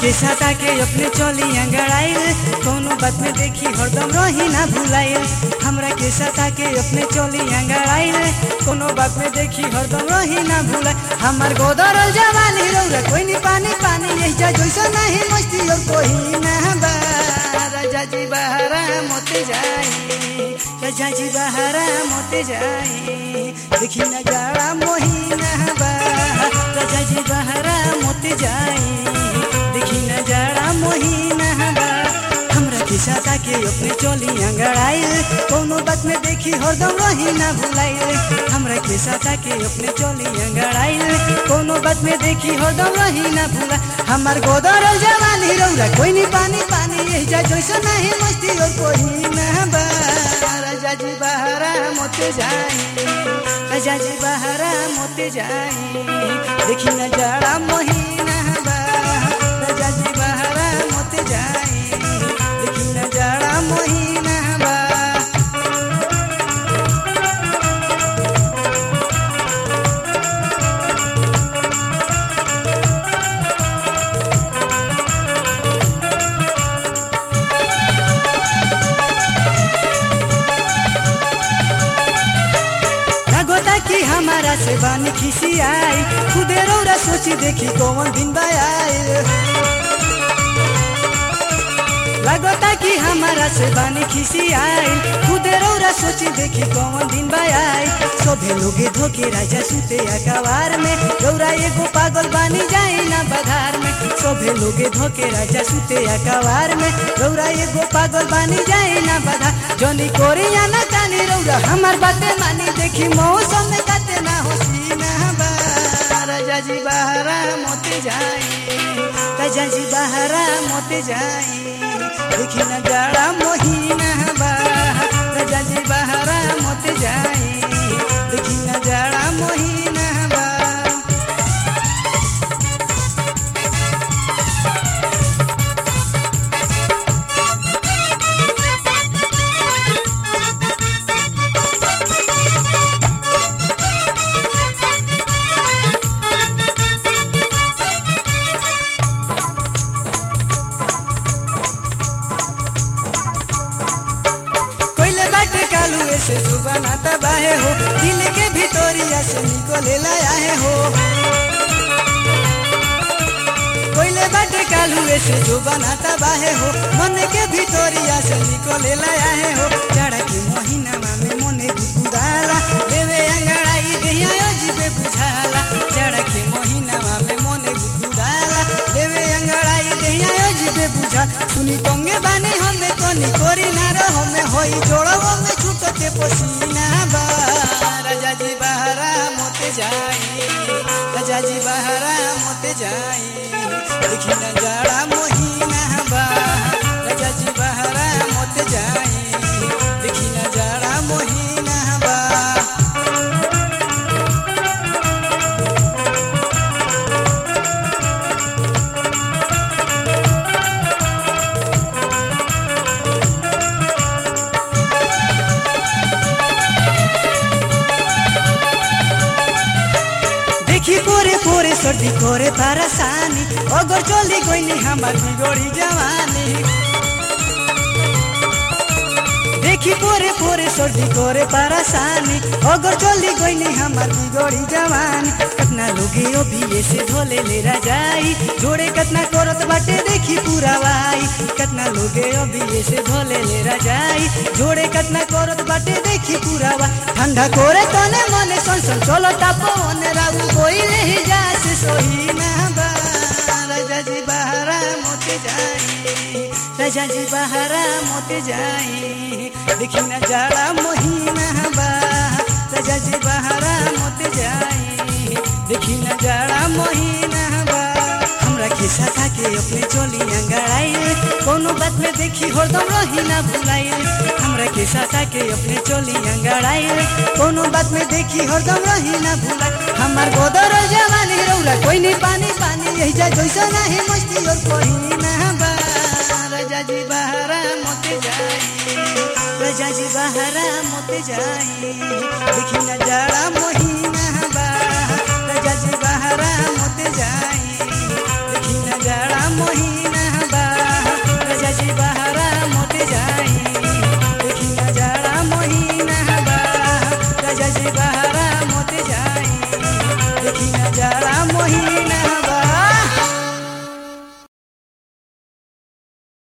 के साता के अपने चली अंगड़ाइल कोनो बात में देखी हरदम रही ना भुलाइल हमरा के साता के अपने चली अंगड़ाइल कोनो बात में देखी हरदम रही ना भुलाइल हमार गोदरल जवानी रौरा कोई नहीं पानी पानी यही जा जैसा नहीं मस्ती और कोई ना बा राजा जी बहरा मोते जाई राजा जी बहरा मोते जाई देखी न जाड़ा मोहिना बा राजा जी बहरा मोते जाई देखी न जाड़ा मोहिना बा हमरा के साता के अपने चली अंगड़ाइल कोनो बात में देखी हरदम रही ना भुलाइल हमरा के साता के अपने चली अंगड़ाइल कोनो बात में देखी हरदम रही ना भुला हमार गोदर जवानी रौरा कोई नहीं पानी पानी यही जा जैसा नहीं मस्ती और कोई ना बा राजा जी बहरा मोते जाई राजा जी बहरा मोते जाई देखी न जाड़ा मोहिना बा राजा जी बहरा मोते जाई देखी न जाड़ा मोहिना बा लगोता कि हमारा से बानी खिसी आई खुदे रौरा सोची देखी कौन दिन बाई लगोता कि हमारा से बानी खिसी आई खुदे रौरा सोची देखी कौन दिन बाई सभे लोगे धोके राजा सुते अकबार में रौरा एगो पागल बानी जाए ना बधार में सभे लोगे धोके राजा सुते अकबार में रौरा एगो पागल बानी जाए ना बधार जनी कोरिया ना कानी रौरा हमार बातें मानी देखी मौसम में काते ना होसी ना बा राजा जी बहरा मोते जाई राजा जी बहरा मोते जाई देखी न जाड़ा मोहिना बा राजा जी बहरा मोते जाई देखी न जाड़ा मोहिना बा कोइले बाटे कालू ऐसे जुबाना तबाहे हो दिल के भितोरिया से निकले लाया हो कोइले बाटे कालू ऐसे जुबाना तबाहे हो मन के भितोरिया से निकले लाया हो जाड़ा के महीना में मने गुदगुदाला देवे अंगड़ाई देहिया अजीबे बुझाला जाड़ा के महीना में मने गुदगुदाला देवे अंगड़ाई देहिया अजीबे बुझा सुनी तंगे बानी हमें कोनी कोरी ना रहो में होई जोड़ो में छूटो के पसीना बा राजा जी बहरा मोते जाई राजा जी बहरा मोते जाई देखी न जाड़ा मोहिना बा राजा जी बहरा मोते जाई देखी न जाड़ा मोहिना बा देखी पोरे पोरे सर्दी करे परेशानी अगर चली गई हमार बिगड़ी जवानी देखी पोरे पोरे सर्दी करे परेशानी अगर चली गई हमार बिगड़ी जवानी कितना लोगे अभी ऐसे धोले ले जाई जोड़े कितना करत बाटे देखी पूरा वाई कितना लोगे अभी ऐसे धोले ले जाई जोड़े कितना करत बाटे देखी पूरा वा ठंडा करे तने मने सन सन चलो तापो ने राऊ कोई नहीं जा से सोही ना बा राजा जी बहरा मोते जाई राजा जी बहरा मोते जाई देखी न जाड़ा मोहिना बा राजा जी बहरा मोते जाई देखी न जाड़ा मोहिना बा हमरा के साथा के अपने चोली अंगड़ाई कोनो बात में देखी हरदम रही ना भुलाई हमरा के साथा के अपने चोली अंगड़ाई कोनो बात में देखी हरदम रही ना भुलाई हमार गोदर जवानी रौला कोई नहीं पानी पानी यही जा जैसा नहीं मस्ती और कोई ना बा राजा जी बहरा मोते जाई राजा जी बहरा मोते जाई देखी न जाड़ा मोहिना बा राजा जी बहरा मोते जाई देखी न जाड़ा महीना